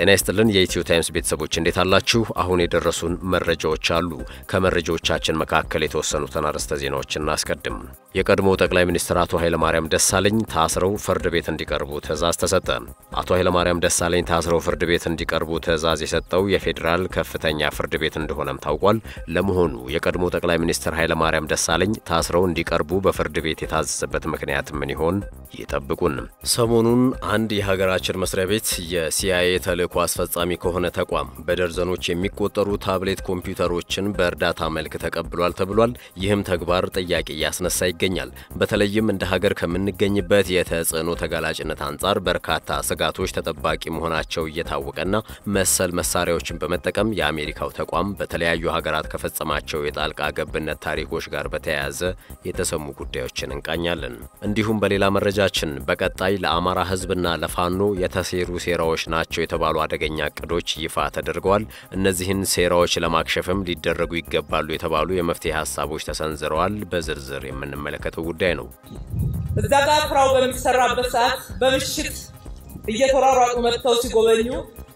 ጤና ይስጥልን የኢትዮ ታይምስ ቤተሰቦች እንዴት አላችሁ? አሁን የደረሱን መረጃዎች አሉ። ከመረጃዎቻችን መካከል የተወሰኑትን አርዕስተ ዜናዎች እናስቀድም። የቀድሞ ጠቅላይ ሚኒስትር አቶ ኃይለማርያም ደሳለኝ ታስረው ፍርድ ቤት እንዲቀርቡ ትዕዛዝ ተሰጠ። አቶ ኃይለማርያም ደሳለኝ ታስረው ፍርድ ቤት እንዲቀርቡ ትዕዛዝ የሰጠው የፌዴራል ከፍተኛ ፍርድ ቤት እንደሆነም ታውቋል። ለመሆኑ የቀድሞ ጠቅላይ ሚኒስትር ኃይለማርያም ደሳለኝ ታስረው እንዲቀርቡ በፍርድ ቤት የታዘዘበት ምክንያት ምን ይሆን? ይጠብቁን። ሰሞኑን አንድ የሀገራችን መስሪያ ቤት የሲአይኤ ተልእኮ አስፈጻሚ ከሆነ ተቋም በደርዘኖች የሚቆጠሩ ታብሌት ኮምፒውተሮችን በእርዳታ መልክ ተቀብሏል ተብሏል። ይህም ተግባር ጥያቄ እያስነሳ ይገኛል። በተለይም እንደ ሀገር ከምንገኝበት የተጽዕኖ ተጋላጭነት አንጻር በርካታ ስጋቶች ተጠባቂ መሆናቸው እየታወቀና መሰል መሳሪያዎችን በመጠቀም የአሜሪካው ተቋም በተለያዩ ሀገራት ከፈጸማቸው የጣልቃ ገብነት ታሪኮች ጋር በተያያዘ የተሰሙ ጉዳዮችን እንቃኛለን። እንዲሁም በሌላ መረጃችን በቀጣይ ለአማራ ሕዝብና ለፋኖ የተሴሩ ሴራዎች ናቸው የተባሉ አደገኛ እቅዶች ይፋ ተደርገዋል። እነዚህን ሴራዎች ለማክሸፍም ሊደረጉ ይገባሉ የተባሉ የመፍትሄ ሀሳቦች ተሰንዝረዋል። በዝርዝር የምንመለከተው ጉዳይ ነው። እዛ ጋር ስራው በሚሰራበት ሰዓት በምሽት እየተሯሯጡ መጥተው ሲጎበኙ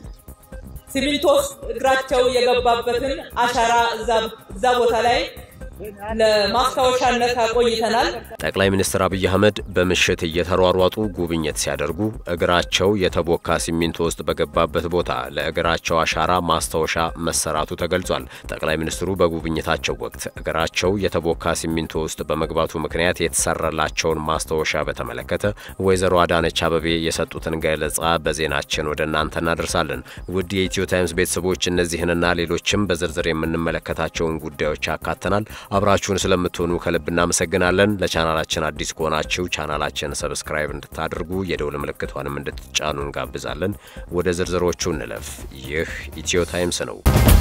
ሲሚንቶ ውስጥ እግራቸው የገባበትን አሻራ እዛ ቦታ ላይ ለማስታወሻነት አቆይተናል። ጠቅላይ ሚኒስትር አብይ አህመድ በምሽት እየተሯሯጡ ጉብኝት ሲያደርጉ እግራቸው የተቦካ ሲሚንቶ ውስጥ በገባበት ቦታ ለእግራቸው አሻራ ማስታወሻ መሰራቱ ተገልጿል። ጠቅላይ ሚኒስትሩ በጉብኝታቸው ወቅት እግራቸው የተቦካ ሲሚንቶ ውስጥ በመግባቱ ምክንያት የተሰራላቸውን ማስታወሻ በተመለከተ ወይዘሮ አዳነች አበቤ የሰጡትን ገለጻ በዜናችን ወደ እናንተ እናደርሳለን። ውድ የኢትዮ ታይምስ ቤተሰቦች እነዚህንና ሌሎችም በዝርዝር የምንመለከታቸውን ጉዳዮች ያካተናል። አብራችሁን ስለምትሆኑ ከልብ እናመሰግናለን። ለቻናላችን አዲስ ከሆናችሁ ቻናላችን ሰብስክራይብ እንድታደርጉ የደውል ምልክቷንም እንድትጫኑ እንጋብዛለን። ወደ ዝርዝሮቹ እንለፍ። ይህ ኢትዮ ታይምስ ነው።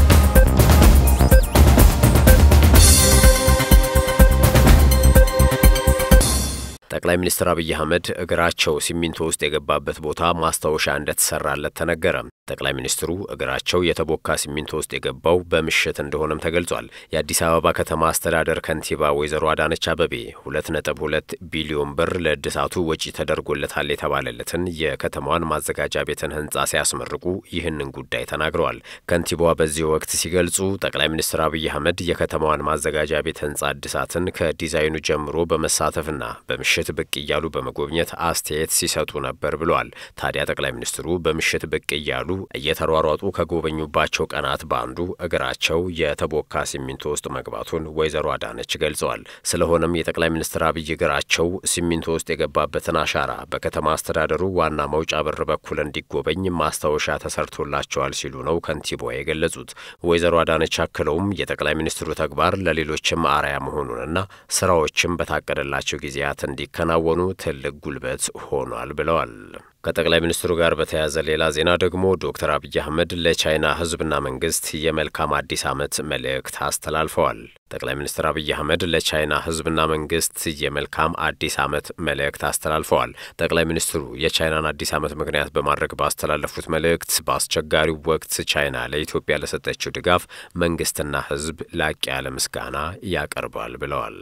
ጠቅላይ ሚኒስትር አብይ አህመድ እግራቸው ሲሚንቶ ውስጥ የገባበት ቦታ ማስታወሻ እንደተሰራለት ተነገረ። ጠቅላይ ሚኒስትሩ እግራቸው የተቦካ ሲሚንቶ ውስጥ የገባው በምሽት እንደሆነም ተገልጿል። የአዲስ አበባ ከተማ አስተዳደር ከንቲባ ወይዘሮ አዳነች አበቤ ሁለት ነጥብ ሁለት ቢሊዮን ብር ለእድሳቱ ወጪ ተደርጎለታል የተባለለትን የከተማዋን ማዘጋጃ ቤትን ህንፃ ሲያስመርቁ ይህንን ጉዳይ ተናግረዋል። ከንቲባዋ በዚህ ወቅት ሲገልጹ ጠቅላይ ሚኒስትር አብይ አህመድ የከተማዋን ማዘጋጃ ቤት ህንፃ እድሳትን ከዲዛይኑ ጀምሮ በመሳተፍና በምሽት ብቅ እያሉ በመጎብኘት አስተያየት ሲሰጡ ነበር ብለዋል። ታዲያ ጠቅላይ ሚኒስትሩ በምሽት ብቅ እያሉ እየተሯሯጡ ከጎበኙባቸው ቀናት በአንዱ እግራቸው የተቦካ ሲሚንቶ ውስጥ መግባቱን ወይዘሮ አዳነች ገልጸዋል። ስለሆነም የጠቅላይ ሚኒስትር አብይ እግራቸው ሲሚንቶ ውስጥ የገባበትን አሻራ በከተማ አስተዳደሩ ዋና መውጫ በር በኩል እንዲጎበኝ ማስታወሻ ተሰርቶላቸዋል ሲሉ ነው ከንቲባዋ የገለጹት። ወይዘሮ አዳነች አክለውም የጠቅላይ ሚኒስትሩ ተግባር ለሌሎችም አርአያ መሆኑንና ስራዎችም በታቀደላቸው ጊዜያት እንዲከናወኑ ትልቅ ጉልበት ሆኗል ብለዋል። ከጠቅላይ ሚኒስትሩ ጋር በተያያዘ ሌላ ዜና ደግሞ ዶክተር አብይ አህመድ ለቻይና ሕዝብና መንግስት የመልካም አዲስ ዓመት መልእክት አስተላልፈዋል። ጠቅላይ ሚኒስትር አብይ አህመድ ለቻይና ሕዝብና መንግስት የመልካም አዲስ ዓመት መልእክት አስተላልፈዋል። ጠቅላይ ሚኒስትሩ የቻይናን አዲስ ዓመት ምክንያት በማድረግ ባስተላለፉት መልእክት በአስቸጋሪው ወቅት ቻይና ለኢትዮጵያ ለሰጠችው ድጋፍ መንግስትና ሕዝብ ላቅ ያለ ምስጋና ያቀርባል ብለዋል።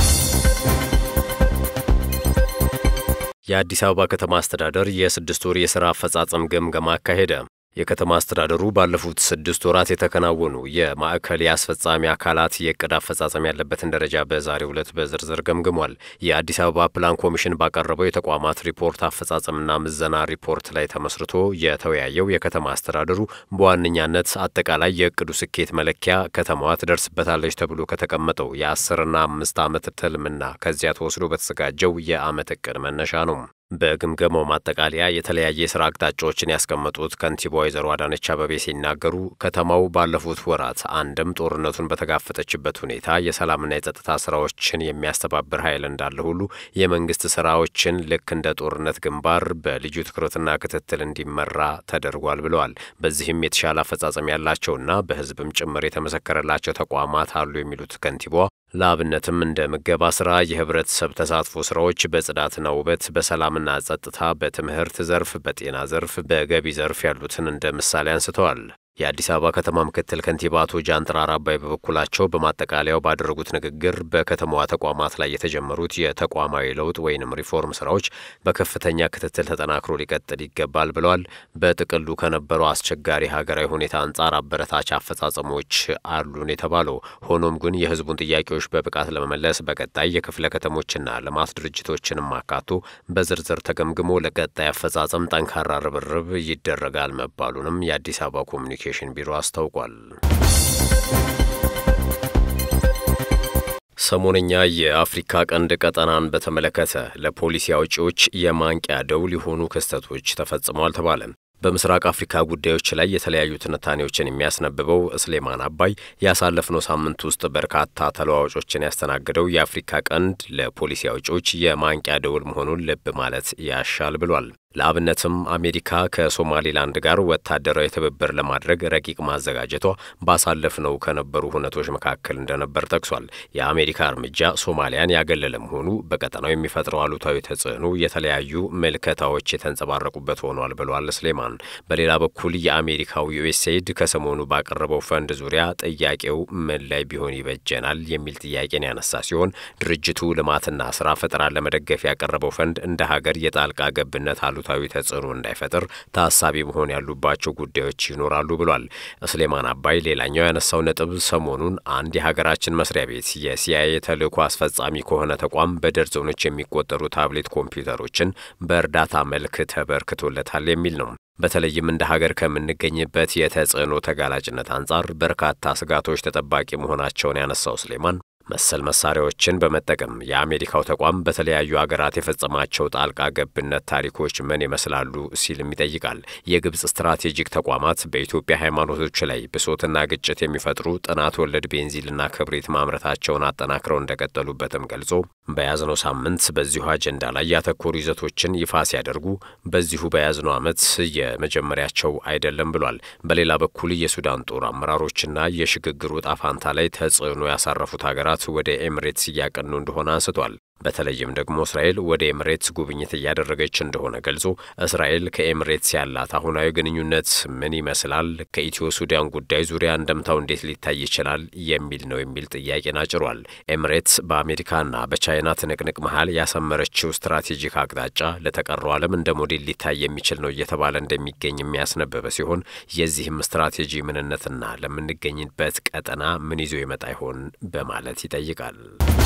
የአዲስ አበባ ከተማ አስተዳደር የስድስት ወር የሥራ አፈጻጸም ግምገማ አካሄደ። የከተማ አስተዳደሩ ባለፉት ስድስት ወራት የተከናወኑ የማዕከል የአስፈጻሚ አካላት የእቅድ አፈጻጸም ያለበትን ደረጃ በዛሬው ዕለት በዝርዝር ገምግሟል። የአዲስ አበባ ፕላን ኮሚሽን ባቀረበው የተቋማት ሪፖርት አፈጻጸምና ምዘና ሪፖርት ላይ ተመስርቶ የተወያየው የከተማ አስተዳደሩ በዋነኛነት አጠቃላይ የእቅዱ ስኬት መለኪያ ከተማዋ ትደርስበታለች ተብሎ ከተቀመጠው የአስርና አምስት ዓመት ትልምና ከዚያ ተወስዶ በተዘጋጀው የዓመት እቅድ መነሻ ነው። በግምገማው ማጠቃለያ የተለያየ የስራ አቅጣጫዎችን ያስቀመጡት ከንቲባ ወይዘሮ አዳነች አበቤ ሲናገሩ ከተማው ባለፉት ወራት አንድም ጦርነቱን በተጋፈጠችበት ሁኔታ የሰላምና የጸጥታ ስራዎችን የሚያስተባብር ኃይል እንዳለ ሁሉ የመንግስት ስራዎችን ልክ እንደ ጦርነት ግንባር በልዩ ትኩረትና ክትትል እንዲመራ ተደርጓል ብለዋል። በዚህም የተሻለ አፈጻጸም ያላቸውና በህዝብም ጭምር የተመሰከረላቸው ተቋማት አሉ የሚሉት ከንቲባዋ ለአብነትም እንደ ምገባ ስራ፣ የህብረተሰብ ተሳትፎ ስራዎች፣ በጽዳትና ውበት፣ በሰላምና ጸጥታ፣ በትምህርት ዘርፍ፣ በጤና ዘርፍ፣ በገቢ ዘርፍ ያሉትን እንደ ምሳሌ አንስተዋል። የአዲስ አበባ ከተማ ምክትል ከንቲባ አቶ ጃንጥራር አባይ በበኩላቸው በማጠቃለያው ባደረጉት ንግግር በከተማዋ ተቋማት ላይ የተጀመሩት የተቋማዊ ለውጥ ወይንም ሪፎርም ስራዎች በከፍተኛ ክትትል ተጠናክሮ ሊቀጥል ይገባል ብለዋል። በጥቅሉ ከነበረው አስቸጋሪ ሀገራዊ ሁኔታ አንጻር አበረታች አፈጻጸሞች አሉን የተባለው ሆኖም ግን የህዝቡን ጥያቄዎች በብቃት ለመመለስ በቀጣይ የክፍለ ከተሞችና ልማት ድርጅቶችንም አካቶ በዝርዝር ተገምግሞ ለቀጣይ አፈጻጸም ጠንካራ ርብርብ ይደረጋል መባሉንም የአዲስ አበባ ኮሚኒኬሽን ቢሮ አስታውቋል። ሰሞነኛ የአፍሪካ ቀንድ ቀጠናን በተመለከተ ለፖሊሲ አውጪዎች የማንቂያ ደውል የሆኑ ክስተቶች ተፈጽመዋል ተባለ። በምስራቅ አፍሪካ ጉዳዮች ላይ የተለያዩ ትንታኔዎችን የሚያስነብበው እስሌማን አባይ ያሳለፍነው ሳምንት ውስጥ በርካታ ተለዋዋጮችን ያስተናገደው የአፍሪካ ቀንድ ለፖሊሲ አውጪዎች የማንቂያ ደውል መሆኑን ልብ ማለት ያሻል ብሏል። ለአብነትም አሜሪካ ከሶማሌላንድ ጋር ወታደራዊ ትብብር ለማድረግ ረቂቅ ማዘጋጀቷ ባሳለፍነው ከነበሩ ሁነቶች መካከል እንደነበር ጠቅሷል። የአሜሪካ እርምጃ ሶማሊያን ያገለለ መሆኑ በቀጠናው የሚፈጥረው አሉታዊ ተጽዕኖ የተለያዩ ምልከታዎች የተንጸባረቁበት ሆኗል ብሏል ስሌማን። በሌላ በኩል የአሜሪካው ዩኤስኤድ ከሰሞኑ ባቀረበው ፈንድ ዙሪያ ጥያቄው ምን ላይ ቢሆን ይበጀናል የሚል ጥያቄን ያነሳ ሲሆን ድርጅቱ ልማትና ስራ ፈጠራን ለመደገፍ ያቀረበው ፈንድ እንደ ሀገር የጣልቃ ገብነት አሉ ታዊ ተጽዕኖ እንዳይፈጥር ታሳቢ መሆን ያሉባቸው ጉዳዮች ይኖራሉ ብሏል። እስሌማን አባይ ሌላኛው ያነሳው ነጥብ ሰሞኑን አንድ የሀገራችን መስሪያ ቤት የሲአይኤ ተልዕኮ አስፈጻሚ ከሆነ ተቋም በደርዘኖች የሚቆጠሩ ታብሌት ኮምፒውተሮችን በእርዳታ መልክ ተበርክቶለታል የሚል ነው። በተለይም እንደ ሀገር ከምንገኝበት የተጽዕኖ ተጋላጭነት አንጻር በርካታ ስጋቶች ተጠባቂ መሆናቸውን ያነሳው ስሌማን መሰል መሳሪያዎችን በመጠቀም የአሜሪካው ተቋም በተለያዩ ሀገራት የፈጸማቸው ጣልቃ ገብነት ታሪኮች ምን ይመስላሉ ሲልም ይጠይቃል። የግብጽ ስትራቴጂክ ተቋማት በኢትዮጵያ ሃይማኖቶች ላይ ብሶትና ግጭት የሚፈጥሩ ጥናት ወለድ ቤንዚልና ክብሪት ማምረታቸውን አጠናክረው እንደቀጠሉበትም ገልጾ በያዝነው ሳምንት በዚሁ አጀንዳ ላይ ያተኮሩ ይዘቶችን ይፋ ሲያደርጉ በዚሁ በያዝነው ዓመት የመጀመሪያቸው አይደለም ብሏል። በሌላ በኩል የሱዳን ጦር አመራሮችና የሽግግሩ ዕጣ ፈንታ ላይ ተጽዕኖ ያሳረፉት ሀገራት ወደ ኤምሬትስ እያቀኑ እንደሆነ አንስቷል። በተለይም ደግሞ እስራኤል ወደ ኤምሬትስ ጉብኝት እያደረገች እንደሆነ ገልጾ እስራኤል ከኤምሬትስ ያላት አሁናዊ ግንኙነት ምን ይመስላል? ከኢትዮ ሱዳን ጉዳይ ዙሪያ እንደምታው እንዴት ሊታይ ይችላል? የሚል ነው የሚል ጥያቄን አጭሯል። ኤምሬትስ በአሜሪካና በቻይና ትንቅንቅ መሀል ያሰመረችው ስትራቴጂክ አቅጣጫ ለተቀረው ዓለም እንደ ሞዴል ሊታይ የሚችል ነው እየተባለ እንደሚገኝ የሚያስነበበ ሲሆን የዚህም ስትራቴጂ ምንነትና ለምንገኝበት ቀጠና ምን ይዞ ይመጣ ይሆን በማለት ይጠይቃል።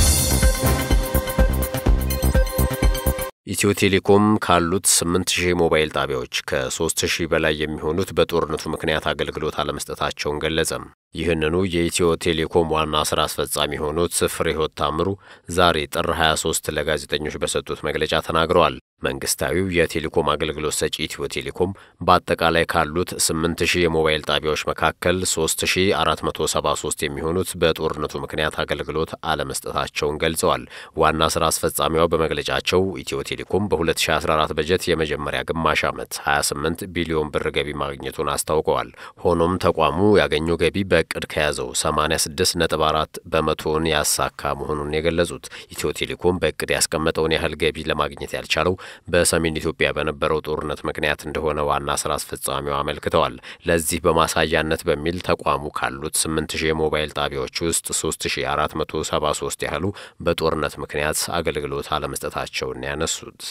ኢትዮ ቴሌኮም ካሉት 8000 ሞባይል ጣቢያዎች ከ3000 በላይ የሚሆኑት በጦርነቱ ምክንያት አገልግሎት አለመስጠታቸውን ገለጸ። ይህንኑ የኢትዮ ቴሌኮም ዋና ስራ አስፈጻሚ የሆኑት ፍሬሕይወት ታምሩ ዛሬ ጥር 23 ለጋዜጠኞች በሰጡት መግለጫ ተናግረዋል። መንግስታዊው የቴሌኮም አገልግሎት ሰጪ ኢትዮ ቴሌኮም በአጠቃላይ ካሉት 8000 የሞባይል ጣቢያዎች መካከል 3473 የሚሆኑት በጦርነቱ ምክንያት አገልግሎት አለመስጠታቸውን ገልጸዋል። ዋና ስራ አስፈጻሚዋ በመግለጫቸው ኢትዮ ቴሌኮም በ2014 በጀት የመጀመሪያ ግማሽ ዓመት 28 ቢሊዮን ብር ገቢ ማግኘቱን አስታውቀዋል። ሆኖም ተቋሙ ያገኘው ገቢ በእቅድ ከያዘው 86.4 በመቶውን ያሳካ መሆኑን የገለጹት ኢትዮ ቴሌኮም በእቅድ ያስቀመጠውን ያህል ገቢ ለማግኘት ያልቻለው በሰሜን ኢትዮጵያ በነበረው ጦርነት ምክንያት እንደሆነ ዋና ስራ አስፈጻሚው አመልክተዋል። ለዚህ በማሳያነት በሚል ተቋሙ ካሉት 8000 የሞባይል ጣቢያዎች ውስጥ 3473 ያህሉ በጦርነት ምክንያት አገልግሎት አለመስጠታቸውን ያነሱት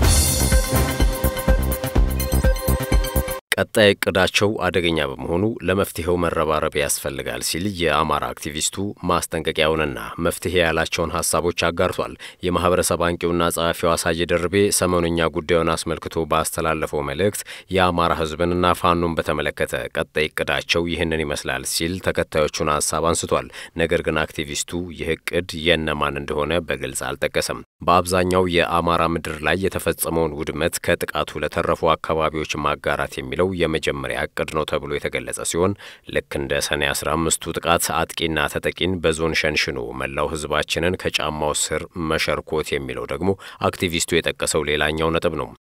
ቀጣይ እቅዳቸው አደገኛ በመሆኑ ለመፍትሄው መረባረብ ያስፈልጋል ሲል የአማራ አክቲቪስቱ ማስጠንቀቂያውንና መፍትሄ ያላቸውን ሀሳቦች አጋርቷል። የማህበረሰብ አንቂውና ጸሐፊው አሳየ ደርቤ ሰሞነኛ ጉዳዩን አስመልክቶ ባስተላለፈው መልእክት የአማራ ሕዝብንና ፋኖን በተመለከተ ቀጣይ እቅዳቸው ይህንን ይመስላል ሲል ተከታዮቹን ሀሳብ አንስቷል። ነገር ግን አክቲቪስቱ ይህ እቅድ የነማን እንደሆነ በግልጽ አልጠቀሰም። በአብዛኛው የአማራ ምድር ላይ የተፈጸመውን ውድመት ከጥቃቱ ለተረፉ አካባቢዎች ማጋራት የሚለው የመጀመሪያ እቅድ ነው ተብሎ የተገለጸ ሲሆን ልክ እንደ ሰኔ 15ቱ ጥቃት አጥቂና ተጠቂን በዞን ሸንሽኖ መላው ህዝባችንን ከጫማው ስር መሸርኮት የሚለው ደግሞ አክቲቪስቱ የጠቀሰው ሌላኛው ነጥብ ነው።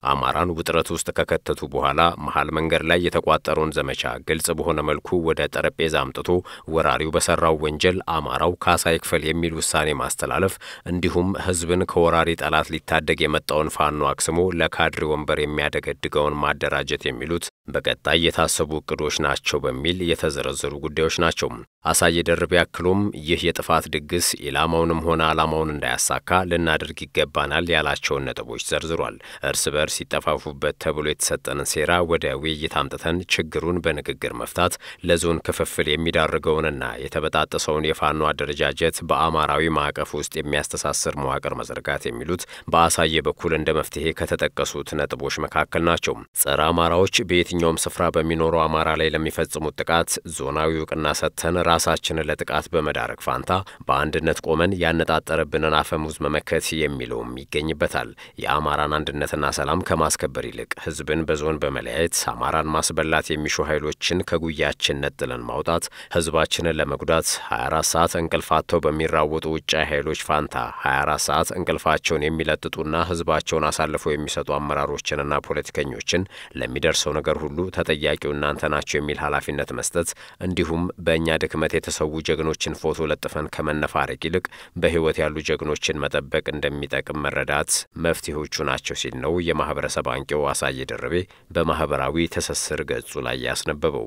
አማራን ውጥረት ውስጥ ከከተቱ በኋላ መሀል መንገድ ላይ የተቋጠረውን ዘመቻ ግልጽ በሆነ መልኩ ወደ ጠረጴዛ አምጥቶ ወራሪው በሰራው ወንጀል አማራው ካሳ ይክፈል የሚል ውሳኔ ማስተላለፍ እንዲሁም ህዝብን ከወራሪ ጠላት ሊታደግ የመጣውን ፋኖ አክስሞ ለካድሬ ወንበር የሚያደገድገውን ማደራጀት የሚሉት በቀጣይ የታሰቡ እቅዶች ናቸው በሚል የተዘረዘሩ ጉዳዮች ናቸው። አሳየ ደርቤ ያክሎም ይህ የጥፋት ድግስ ኢላማውንም ሆነ ዓላማውን እንዳያሳካ ልናደርግ ይገባናል ያላቸውን ነጥቦች ዘርዝሯል። እርስ በርስ ሲጠፋፉበት ተብሎ የተሰጠንን ሴራ ወደ ውይይት አምጥተን ችግሩን በንግግር መፍታት፣ ለዞን ክፍፍል የሚዳርገውንና የተበጣጠሰውን የፋኖ አደረጃጀት በአማራዊ ማዕቀፍ ውስጥ የሚያስተሳስር መዋቅር መዘርጋት የሚሉት በአሳየ በኩል እንደ መፍትሄ ከተጠቀሱት ነጥቦች መካከል ናቸው። ጸረ አማራዎች በየትኛውም ስፍራ በሚኖረው አማራ ላይ ለሚፈጽሙት ጥቃት ዞናዊ እውቅና ሰጥተን ራሳችንን ለጥቃት በመዳረግ ፋንታ በአንድነት ቆመን ያነጣጠረብንን አፈሙዝ መመከት የሚለውም ይገኝበታል። የአማራን አንድነትና ሰላም ከማስከበር ይልቅ ህዝብን በዞን በመለያየት አማራን ማስበላት የሚሹ ኃይሎችን ከጉያችን ነጥለን ማውጣት፣ ህዝባችንን ለመጉዳት 24 ሰዓት እንቅልፋቸው በሚራወጡ ውጫዊ ኃይሎች ፋንታ 24 ሰዓት እንቅልፋቸውን የሚለጥጡና ህዝባቸውን አሳልፈው የሚሰጡ አመራሮችንና ፖለቲከኞችን ለሚደርሰው ነገር ሁሉ ተጠያቂው እናንተ ናቸው የሚል ኃላፊነት መስጠት እንዲሁም በእኛ ድክመት የተሰዉ ጀግኖችን ፎቶ ለጥፈን ከመነፋረቅ ይልቅ በህይወት ያሉ ጀግኖችን መጠበቅ እንደሚጠቅም መረዳት መፍትሄዎቹ ናቸው ሲል ነው የማህበረሰብ አንቂው አሳየ ደርቤ በማህበራዊ ትስስር ገጹ ላይ ያስነበበው።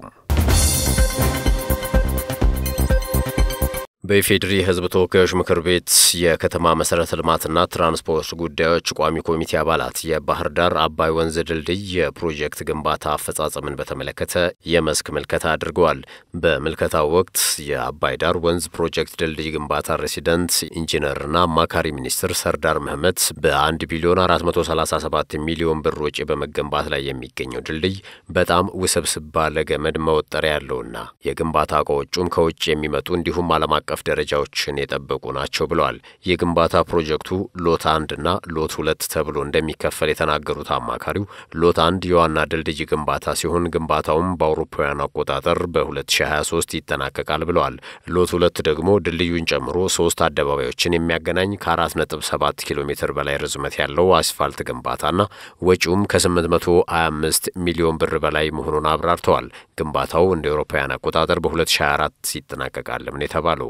በኢፌዴሪ የህዝብ ተወካዮች ምክር ቤት የከተማ መሰረተ ልማትና ትራንስፖርት ጉዳዮች ቋሚ ኮሚቴ አባላት የባህር ዳር አባይ ወንዝ ድልድይ የፕሮጀክት ግንባታ አፈጻጸምን በተመለከተ የመስክ ምልከታ አድርገዋል። በምልከታው ወቅት የአባይ ዳር ወንዝ ፕሮጀክት ድልድይ ግንባታ ሬሲደንት ኢንጂነርና አማካሪ ሚኒስትር ሰርዳር መህመት በ1 ቢሊዮን 437 ሚሊዮን ብር ወጪ በመገንባት ላይ የሚገኘው ድልድይ በጣም ውስብስብ ባለ ገመድ መወጠሪያ ያለውና የግንባታ እቃዎቹም ከውጭ የሚመጡ እንዲሁም ዓለም አቀፍ ደረጃዎችን የጠበቁ ናቸው ብለዋል። የግንባታ ፕሮጀክቱ ሎት አንድ እና ሎት ሁለት ተብሎ እንደሚከፈል የተናገሩት አማካሪው ሎት አንድ የዋና ድልድይ ግንባታ ሲሆን ግንባታውም በአውሮፓውያን አቆጣጠር በ2023 ይጠናቀቃል ብለዋል። ሎት ሁለት ደግሞ ድልድዩን ጨምሮ ሶስት አደባባዮችን የሚያገናኝ ከ4.7 ኪሎ ሜትር በላይ ርዝመት ያለው አስፋልት ግንባታና ወጪውም ከ825 ሚሊዮን ብር በላይ መሆኑን አብራርተዋል። ግንባታው እንደ አውሮፓውያን አቆጣጠር በ2024 ይጠናቀቃልም ነው የተባለው።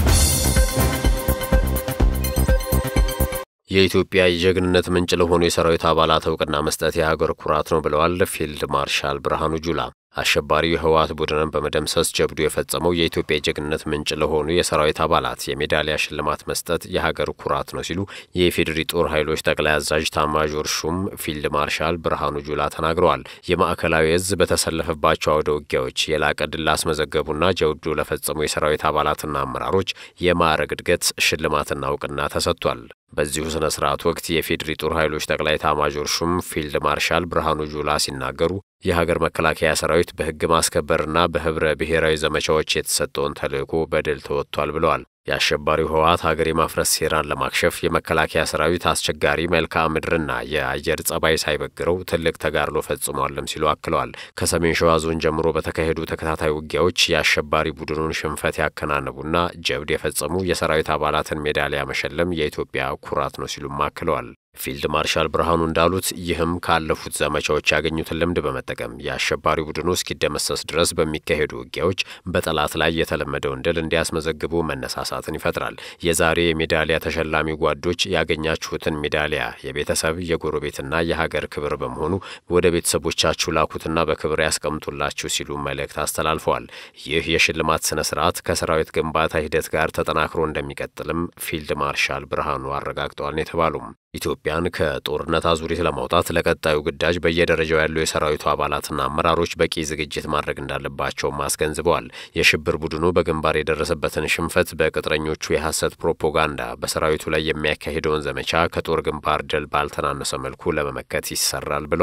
የኢትዮጵያ የጀግንነት ምንጭ ለሆኑ የሰራዊት አባላት እውቅና መስጠት የሀገር ኩራት ነው ብለዋል ፊልድ ማርሻል ብርሃኑ ጁላ። አሸባሪው የህወሓት ቡድንን በመደምሰስ ጀብዱ የፈጸመው የኢትዮጵያ የጀግንነት ምንጭ ለሆኑ የሰራዊት አባላት የሜዳሊያ ሽልማት መስጠት የሀገር ኩራት ነው ሲሉ የኢፌዴሪ ጦር ኃይሎች ጠቅላይ አዛዥ ታማዦር ሹም ፊልድ ማርሻል ብርሃኑ ጁላ ተናግረዋል። የማዕከላዊ እዝ በተሰለፈባቸው አውደ ውጊያዎች የላቀ ድል ላስመዘገቡና ጀብዱ ለፈጸሙ የሰራዊት አባላትና አመራሮች የማዕረግ እድገት ሽልማትና እውቅና ተሰጥቷል። በዚሁ ስነ ስርዓት ወቅት የፌዴሪ ጦር ኃይሎች ጠቅላይ ኤታማዦር ሹም ፊልድ ማርሻል ብርሃኑ ጁላ ሲናገሩ የሀገር መከላከያ ሰራዊት በሕግ ማስከበርና በህብረ ብሔራዊ ዘመቻዎች የተሰጠውን ተልዕኮ በድል ተወጥቷል ብለዋል። የአሸባሪው ህወሓት ሀገር የማፍረስ ሴራን ለማክሸፍ የመከላከያ ሰራዊት አስቸጋሪ መልክዓ ምድርና የአየር ጸባይ ሳይበግረው ትልቅ ተጋድሎ ፈጽሟልም ሲሉ አክለዋል። ከሰሜን ሸዋ ዞን ጀምሮ በተካሄዱ ተከታታይ ውጊያዎች የአሸባሪ ቡድኑን ሽንፈት ያከናነቡና ጀብድ የፈጸሙ የሰራዊት አባላትን ሜዳሊያ መሸለም የኢትዮጵያ ኩራት ነው ሲሉም አክለዋል። ፊልድ ማርሻል ብርሃኑ እንዳሉት ይህም ካለፉት ዘመቻዎች ያገኙትን ልምድ በመጠቀም የአሸባሪ ቡድኑ እስኪደመሰስ ድረስ በሚካሄዱ ውጊያዎች በጠላት ላይ የተለመደውን ድል እንዲያስመዘግቡ መነሳሳትን ይፈጥራል። የዛሬ የሜዳሊያ ተሸላሚ ጓዶች ያገኛችሁትን ሜዳሊያ የቤተሰብ የጎረቤትና የሀገር ክብር በመሆኑ ወደ ቤተሰቦቻችሁ ላኩትና በክብር ያስቀምጡላችሁ ሲሉ መልእክት አስተላልፈዋል። ይህ የሽልማት ስነ ስርዓት ከሰራዊት ግንባታ ሂደት ጋር ተጠናክሮ እንደሚቀጥልም ፊልድ ማርሻል ብርሃኑ አረጋግጠዋል የተባሉም ኢትዮጵያን ከጦርነት አዙሪት ለማውጣት ለቀጣዩ ግዳጅ በየደረጃው ያሉ የሰራዊቱ አባላትና አመራሮች በቂ ዝግጅት ማድረግ እንዳለባቸውም አስገንዝበዋል። የሽብር ቡድኑ በግንባር የደረሰበትን ሽንፈት በቅጥረኞቹ የሐሰት ፕሮፓጋንዳ በሰራዊቱ ላይ የሚያካሂደውን ዘመቻ ከጦር ግንባር ድል ባልተናነሰ መልኩ ለመመከት ይሰራል ብለዋል።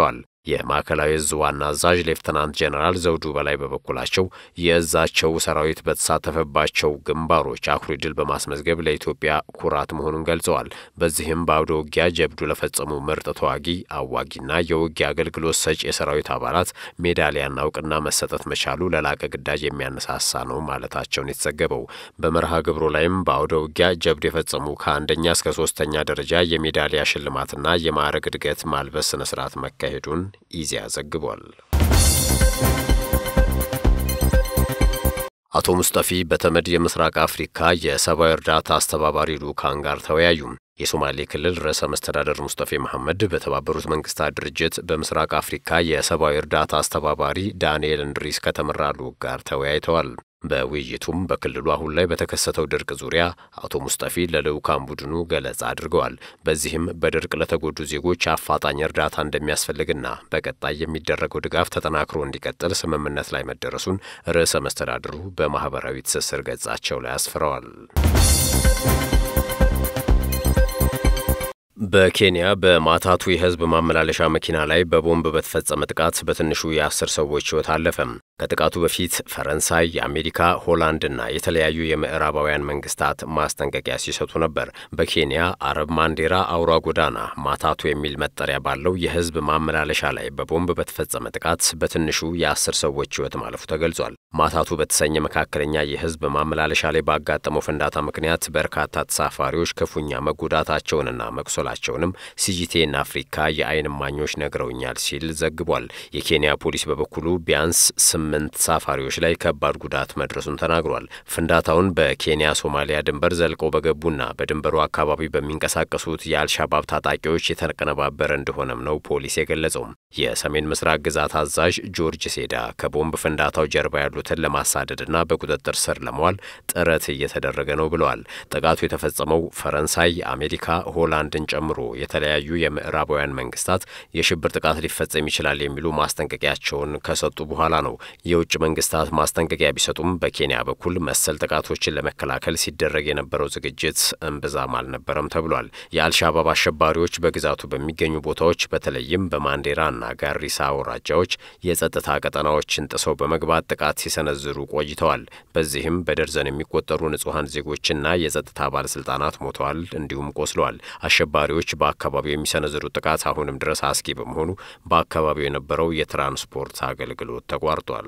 የማዕከላዊ እዝ ዋና አዛዥ ሌፍተናንት ጄኔራል ዘውዱ በላይ በበኩላቸው የእዛቸው ሰራዊት በተሳተፈባቸው ግንባሮች አኩሪ ድል በማስመዝገብ ለኢትዮጵያ ኩራት መሆኑን ገልጸዋል። በዚህም በአውደ ውጊያ ጀብዱ ለፈጸሙ ምርጥ ተዋጊ፣ አዋጊና የውጊያ አገልግሎት ሰጪ የሰራዊት አባላት ሜዳሊያና እውቅና መሰጠት መቻሉ ለላቀ ግዳጅ የሚያነሳሳ ነው ማለታቸውን የተዘገበው። በመርሃ ግብሩ ላይም በአውደ ውጊያ ጀብዱ የፈጸሙ ከአንደኛ እስከ ሶስተኛ ደረጃ የሜዳሊያ ሽልማትና የማዕረግ እድገት ማልበስ ስነ ስርዓት መካሄዱን ኢዜአ ዘግቧል። አቶ ሙስጠፊ በተመድ የምስራቅ አፍሪካ የሰብአዊ እርዳታ አስተባባሪ ልዑካን ጋር ተወያዩ። የሶማሌ ክልል ርዕሰ መስተዳደር ሙስጠፌ መሐመድ በተባበሩት መንግስታት ድርጅት በምስራቅ አፍሪካ የሰብአዊ እርዳታ አስተባባሪ ዳንኤል እንድሪስ ከተመራ ልዑክ ጋር ተወያይተዋል። በውይይቱም በክልሉ አሁን ላይ በተከሰተው ድርቅ ዙሪያ አቶ ሙስጠፊ ለልዑካን ቡድኑ ገለጻ አድርገዋል። በዚህም በድርቅ ለተጎዱ ዜጎች አፋጣኝ እርዳታ እንደሚያስፈልግና በቀጣይ የሚደረገው ድጋፍ ተጠናክሮ እንዲቀጥል ስምምነት ላይ መደረሱን ርዕሰ መስተዳድሩ በማህበራዊ ትስስር ገጻቸው ላይ አስፍረዋል። በኬንያ በማታቱ የህዝብ ማመላለሻ መኪና ላይ በቦምብ በተፈጸመ ጥቃት በትንሹ የአስር ሰዎች ህይወት አለፈም። ከጥቃቱ በፊት ፈረንሳይ፣ የአሜሪካ፣ ሆላንድና የተለያዩ የምዕራባውያን መንግስታት ማስጠንቀቂያ ሲሰጡ ነበር። በኬንያ አረብ ማንዴራ አውራ ጎዳና ማታቱ የሚል መጠሪያ ባለው የህዝብ ማመላለሻ ላይ በቦምብ በተፈጸመ ጥቃት በትንሹ የአስር ሰዎች ህይወት ማለፉ ተገልጿል። ማታቱ በተሰኘ መካከለኛ የህዝብ ማመላለሻ ላይ ባጋጠመው ፍንዳታ ምክንያት በርካታ ተሳፋሪዎች ክፉኛ መጎዳታቸውንና መቁሰላቸውንም ሲጂቴን አፍሪካ የአይን እማኞች ነግረውኛል ሲል ዘግቧል። የኬንያ ፖሊስ በበኩሉ ቢያንስ ስምንት ተሳፋሪዎች ላይ ከባድ ጉዳት መድረሱን ተናግሯል። ፍንዳታውን በኬንያ ሶማሊያ ድንበር ዘልቀው በገቡና በድንበሩ አካባቢ በሚንቀሳቀሱት የአልሻባብ ታጣቂዎች የተቀነባበረ እንደሆነም ነው ፖሊስ የገለጸው። የሰሜን ምስራቅ ግዛት አዛዥ ጆርጅ ሴዳ ከቦምብ ፍንዳታው ጀርባ ያሉትን ለማሳደድና በቁጥጥር ስር ለመዋል ጥረት እየተደረገ ነው ብለዋል። ጥቃቱ የተፈጸመው ፈረንሳይ፣ አሜሪካ፣ ሆላንድን ጨምሮ የተለያዩ የምዕራባውያን መንግስታት የሽብር ጥቃት ሊፈጸም ይችላል የሚሉ ማስጠንቀቂያቸውን ከሰጡ በኋላ ነው። የውጭ መንግስታት ማስጠንቀቂያ ቢሰጡም በኬንያ በኩል መሰል ጥቃቶችን ለመከላከል ሲደረግ የነበረው ዝግጅት እምብዛም አልነበረም ተብሏል። የአልሻባብ አሸባሪዎች በግዛቱ በሚገኙ ቦታዎች በተለይም በማንዴራና ጋሪሳ አውራጃዎች የጸጥታ ቀጠናዎችን ጥሰው በመግባት ጥቃት ሲሰነዝሩ ቆይተዋል። በዚህም በደርዘን የሚቆጠሩ ንጹሐን ዜጎችና የጸጥታ ባለስልጣናት ሞተዋል፣ እንዲሁም ቆስለዋል። አሸባሪዎች በአካባቢው የሚሰነዝሩት ጥቃት አሁንም ድረስ አስጊ በመሆኑ በአካባቢው የነበረው የትራንስፖርት አገልግሎት ተቋርጧል።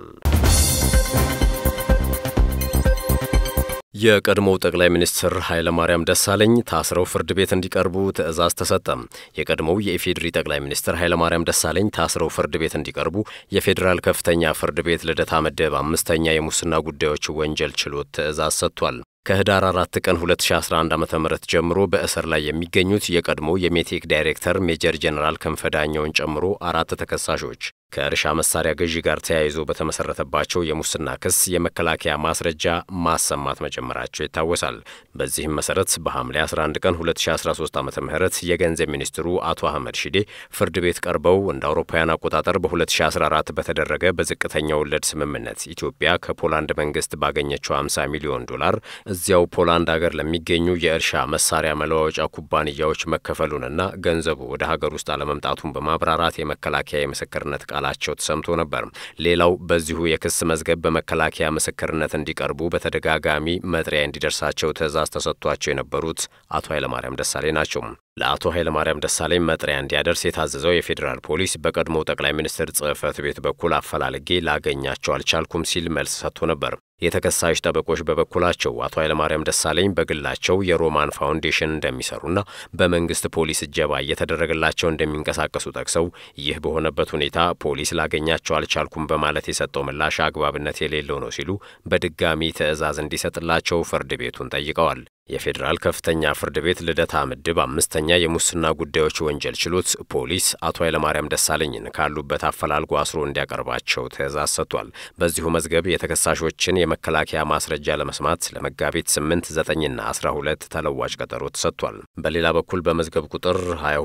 የቀድሞው ጠቅላይ ሚኒስትር ኃይለማርያም ደሳለኝ ታስረው ፍርድ ቤት እንዲቀርቡ ትዕዛዝ ተሰጠም። የቀድሞው የኢፌዴሪ ጠቅላይ ሚኒስትር ኃይለማርያም ደሳለኝ ታስረው ፍርድ ቤት እንዲቀርቡ የፌዴራል ከፍተኛ ፍርድ ቤት ልደታ ምድብ አምስተኛ የሙስና ጉዳዮች ወንጀል ችሎት ትዕዛዝ ሰጥቷል። ከህዳር አራት ቀን 2011 ዓ ም ጀምሮ በእስር ላይ የሚገኙት የቀድሞ የሜቴክ ዳይሬክተር ሜጀር ጄኔራል ክንፈ ዳኘውን ጨምሮ አራት ተከሳሾች ከእርሻ መሳሪያ ግዢ ጋር ተያይዞ በተመሰረተባቸው የሙስና ክስ የመከላከያ ማስረጃ ማሰማት መጀመራቸው ይታወሳል። በዚህም መሰረት በሐምሌ 11 ቀን 2013 ዓ ም የገንዘብ ሚኒስትሩ አቶ አህመድ ሺዴ ፍርድ ቤት ቀርበው እንደ አውሮፓውያን አቆጣጠር በ2014 በተደረገ በዝቅተኛ ወለድ ስምምነት ኢትዮጵያ ከፖላንድ መንግስት ባገኘችው 50 ሚሊዮን ዶላር እዚያው ፖላንድ ሀገር ለሚገኙ የእርሻ መሳሪያ መለዋወጫ ኩባንያዎች መከፈሉንና ገንዘቡ ወደ ሀገር ውስጥ አለመምጣቱን በማብራራት የመከላከያ የምስክርነት ቃላቸው ተሰምቶ ነበር። ሌላው በዚሁ የክስ መዝገብ በመከላከያ ምስክርነት እንዲቀርቡ በተደጋጋሚ መጥሪያ እንዲደርሳቸው ትዕዛዝ ተሰጥቷቸው የነበሩት አቶ ኃይለማርያም ደሳሌ ናቸው። ለአቶ ኃይለማርያም ደሳለኝ መጥሪያ እንዲያደርስ የታዘዘው የፌዴራል ፖሊስ በቀድሞው ጠቅላይ ሚኒስትር ጽህፈት ቤት በኩል አፈላልጌ ላገኛቸው አልቻልኩም ሲል መልስ ሰጥቶ ነበር። የተከሳሽ ጠበቆች በበኩላቸው አቶ ኃይለማርያም ደሳለኝ በግላቸው የሮማን ፋውንዴሽን እንደሚሰሩና በመንግስት ፖሊስ እጀባ እየተደረገላቸው እንደሚንቀሳቀሱ ጠቅሰው ይህ በሆነበት ሁኔታ ፖሊስ ላገኛቸው አልቻልኩም በማለት የሰጠው ምላሽ አግባብነት የሌለው ነው ሲሉ በድጋሚ ትዕዛዝ እንዲሰጥላቸው ፍርድ ቤቱን ጠይቀዋል። የፌዴራል ከፍተኛ ፍርድ ቤት ልደታ ምድብ አምስተኛ የሙስና ጉዳዮች ወንጀል ችሎት ፖሊስ አቶ ኃይለማርያም ደሳለኝን ካሉበት አፈላልጎ አስሮ እንዲያቀርባቸው ትዕዛዝ ሰጥቷል። በዚሁ መዝገብ የተከሳሾችን የመከላከያ ማስረጃ ለመስማት ለመጋቢት 8 9ና 12 ተለዋጭ ቀጠሮ ተሰጥቷል። በሌላ በኩል በመዝገብ ቁጥር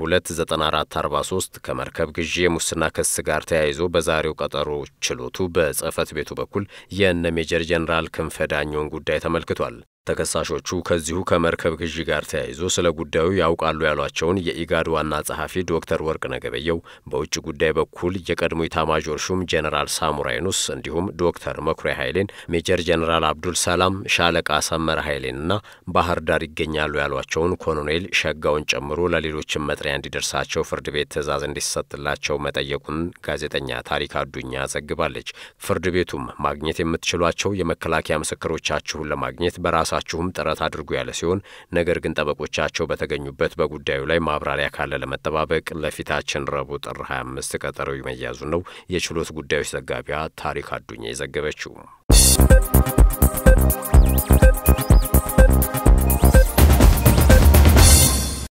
229443 ከመርከብ ግዢ የሙስና ክስ ጋር ተያይዞ በዛሬው ቀጠሮ ችሎቱ በጽህፈት ቤቱ በኩል የእነ ሜጀር ጄኔራል ክንፈ ዳኘውን ጉዳይ ተመልክቷል። ተከሳሾቹ ከዚሁ ከመርከብ ግዢ ጋር ተያይዞ ስለ ጉዳዩ ያውቃሉ ያሏቸውን የኢጋድ ዋና ጸሐፊ ዶክተር ወርቅነህ ገበየሁ፣ በውጭ ጉዳይ በኩል የቀድሞ ኢታማዦር ሹም ጄኔራል ሳሙራ ዩኑስ እንዲሁም ዶክተር መኩሪያ ኃይሌን፣ ሜጀር ጄኔራል አብዱል ሰላም፣ ሻለቃ ሰመረ ኃይሌንና ባህር ዳር ይገኛሉ ያሏቸውን ኮሎኔል ሸጋውን ጨምሮ ለሌሎችም መጥሪያ እንዲደርሳቸው ፍርድ ቤት ትዕዛዝ እንዲሰጥላቸው መጠየቁን ጋዜጠኛ ታሪክ አዱኛ ዘግባለች። ፍርድ ቤቱም ማግኘት የምትችሏቸው የመከላከያ ምስክሮቻችሁን ለማግኘት በራሳ ራሳችሁም ጥረት አድርጉ ያለ ሲሆን ነገር ግን ጠበቆቻቸው በተገኙበት በጉዳዩ ላይ ማብራሪያ ካለ ለመጠባበቅ ለፊታችን ረቡዕ ጥር 25 ቀጠሮ መያዙ ነው የችሎት ጉዳዮች ዘጋቢዋ ታሪክ አዱኛ የዘገበችው።